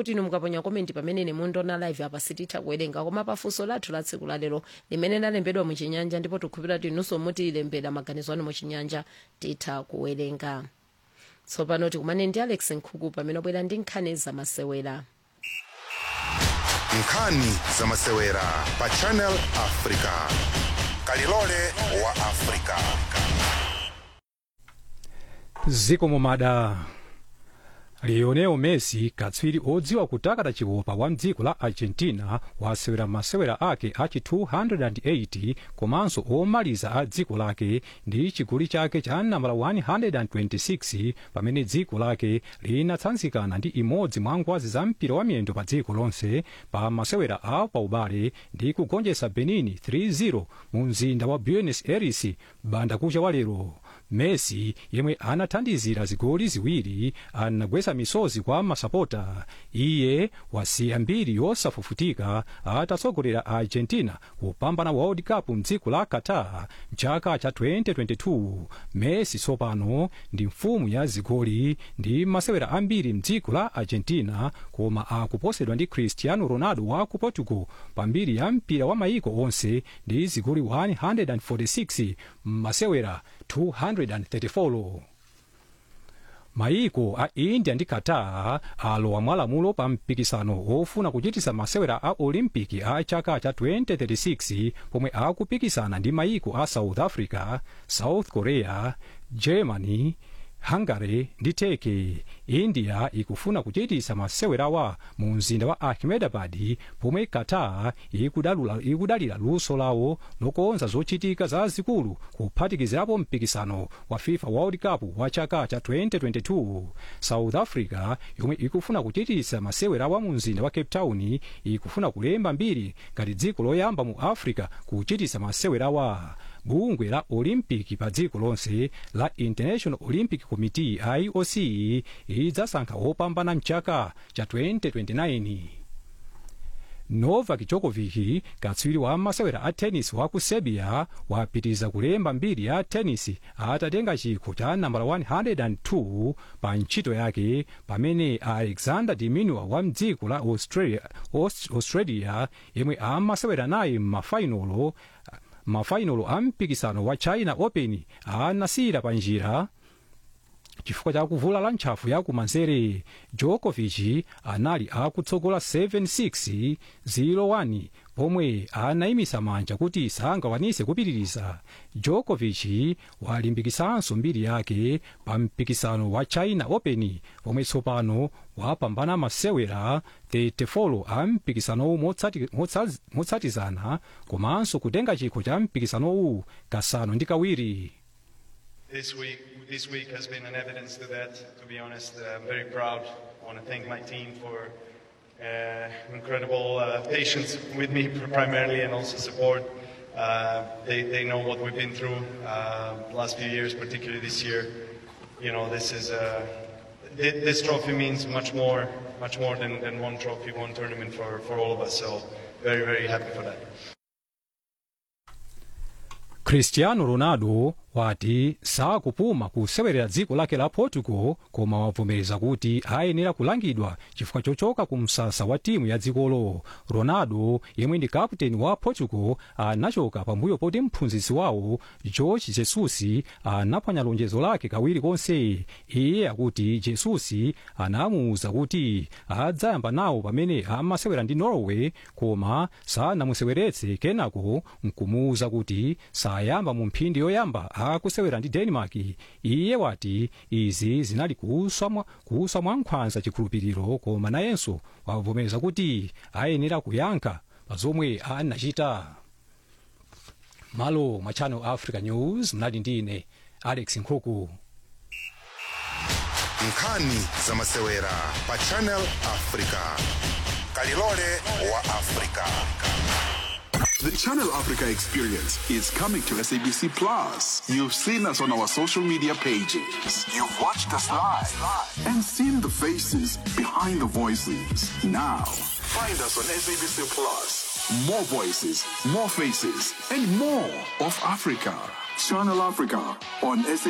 kuti inu mukaponya komenti pamene ine mundiona live apa sititha kuwerenga koma pafunso lathu la tsiku lalero limene lalembedwa muchinyanja ndipo tikhulupira kuti inunso mutilembera maganizo anu muchinyanja titha kuwerenga tsopano tikumane ndi alex nkhuku pamene wabwera ndi nkhani zamasewera nkhani zamasewera pa channel africa kalilole wa africa zikomo mada lionel messi katswiri odziwa kutakata chikopa wa mdziko la argentina wasewera masewera ake achi 280 komanso omaliza a dziko lake ndi chigoli chake cha nambala 126 pamene dziko lake linatsanzikana ndi imodzi mwa ngwazi za mpira wa miyendo pa dziko lonse pa masewera a paubale ndi kugonjetsa benin 3-0 mu mzinda wa buenos aires banda kucha wa lero messi yemwe anathandizira zigoli ziwiri anagwetsa misozi kwa masapota iye wasiya mbiri yosafufutika atatsogolera argentina kupambana world cup mdziko la qatar mchaka cha 2022 messi tsopano ndi mfumu ya zigoli ndi masewera ambiri mdziko la argentina koma akuposedwa ndi cristiano ronaldo wa ku portugal pambiri ya mpira wa mayiko onse ndi zigoli 146 m'masewera 234 mayiko a india ndi qatar alowa mwalamulo pa mpikisano ofuna kuchitisa masewera a olimpiki a chaka cha 2036 pomwe akupikisana ndi mayiko a south africa south korea germany hungary ndi turkey india ikufuna kuchitisa masewerawa mu mzinda wa ahmedabad pomwe qatar ikudalula- ikudalira luso lawo lokonza zochitika zazikulu kuphatikizirapo mpikisano wa fifa world cup wa chaka cha 2022 south africa yomwe ikufuna kuchitisa masewerawa mu mzinda wa cape town ikufuna kulemba mbiri ngati dziko loyamba mu africa kuchitisa masewerawa bungwe la olimpiki pa dziko lonse la international olympic committee ioc idzasankha opambana mchaka cha 2029 novak djokovic katswiri wa masewera a tennis wa ku serbia wapitiriza kulemba mbiri ya tennis atatenga chikho cha nambala 102 pa ntchito yake pamene alexander diminua wa mdziko la australia, Aust- australia yemwe amasewera naye m'mafainolo mafainolo a mpikisano wa china open anasiyira pa njira chifukwa cha kuvulala ntchafu ya kumanzere djokovic anali akutsogola 7-6 0-1 pomwe anayimisa manja kuti sangakwanise kupitiriza djokovic walimbikisanso mbiri yake pa mpikisano wa china open pomwe tsopano wapambana masewera 34 a mpikisanowu motsati- motsa- motsatizana komanso kutenga chikho cha mpikisanowu kasanu ndi kawiri This week, this week has been an evidence to that. To be honest, uh, I'm very proud. I want to thank my team for uh, incredible uh, patience with me primarily, and also support. Uh, they, they know what we've been through uh, last few years, particularly this year. You know, this is uh, thi- this trophy means much more, much more than, than one trophy, one tournament for, for all of us. So, very, very happy for that. cristiano ronaldo wati sakupuma kusewerera dziko lake la portugal koma wavomereza kuti ayenera kulangidwa chifukwa chochoka ku msasa wa timu ya dzikolo ronaldo yemwe ndi kaputeni wa portugal anachoka pambuyo poti mphunzitsi wawo george jesus anaphwanya lonjezo lake kawiri konse iye akuti jesus anamuwuza kuti adzayamba nawo pamene amasewera ndi norway koma sanamuseweretse kenako nkumuwuza kuti sayamba mu mphindi yoyamba akusewera ndi denmark iye wati izi zinali kuswa mwa- kuswa mwa nkhwanza chikhulupiriro koma nayenso wavomereza kuti ayenera kuyankha pa zomwe anachita malo mwa channel africa news mnali ndine alex nkhuku nkhani zamasewera pa channel africa kalilole wa africa The Channel Africa experience is coming to SABC Plus. You've seen us on our social media pages. You've watched us live and seen the faces behind the voices. Now, find us on SABC Plus. More voices, more faces, and more of Africa. Channel Africa on SABC.